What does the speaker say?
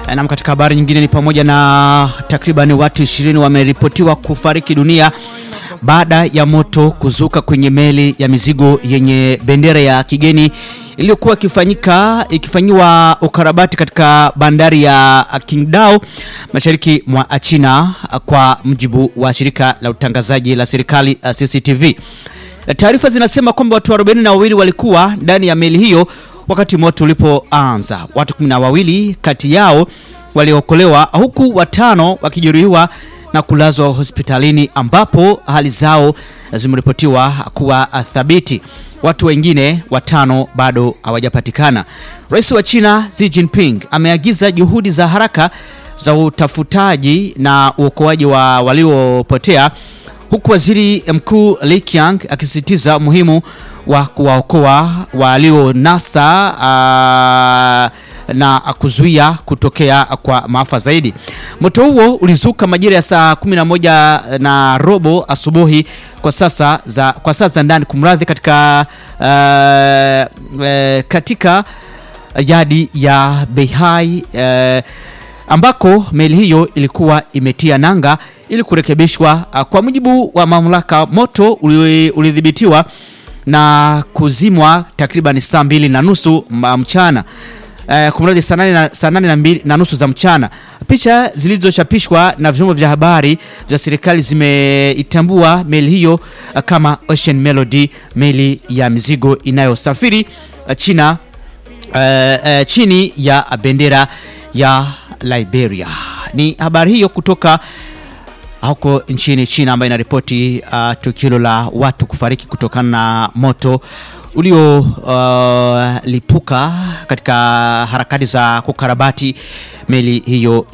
Nam, katika habari nyingine ni pamoja na takriban watu 20 wameripotiwa kufariki dunia baada ya moto kuzuka kwenye meli ya mizigo yenye bendera ya kigeni iliyokuwa ikifanyika ikifanyiwa ukarabati katika bandari ya Qingdao mashariki mwa China, kwa mujibu wa shirika la utangazaji la serikali CCTV. Taarifa zinasema kwamba watu 42 walikuwa ndani ya meli hiyo wakati moto ulipoanza. Watu kumi na wawili kati yao waliokolewa huku watano wakijeruhiwa na kulazwa hospitalini ambapo hali zao zimeripotiwa kuwa thabiti. Watu wengine watano bado hawajapatikana. Rais wa China Xi Jinping ameagiza juhudi za haraka za utafutaji na uokoaji wa waliopotea huku waziri mkuu Li Qiang akisisitiza umuhimu wa kuwaokoa walionasa uh, na kuzuia kutokea kwa maafa zaidi. Moto huo ulizuka majira ya saa 11 na robo asubuhi kwa sasa za, kwa sasa za ndani kumradhi, katika uh, uh, katika yadi ya Beihai uh, ambako meli hiyo ilikuwa imetia nanga ili kurekebishwa. Kwa mujibu wa mamlaka, moto ulidhibitiwa na kuzimwa takriban saa mbili na nusu mchana Uh, kumradhi saa nane na, na, na nusu za mchana. Picha zilizochapishwa na vyombo vya habari vya serikali zimeitambua meli hiyo uh, kama Ocean Melody, meli ya mizigo inayosafiri uh, China uh, uh, chini ya bendera ya Liberia. Ni habari hiyo kutoka huko nchini China ambayo inaripoti uh, tukio la watu kufariki kutokana na moto uliolipuka uh, katika harakati za kukarabati meli hiyo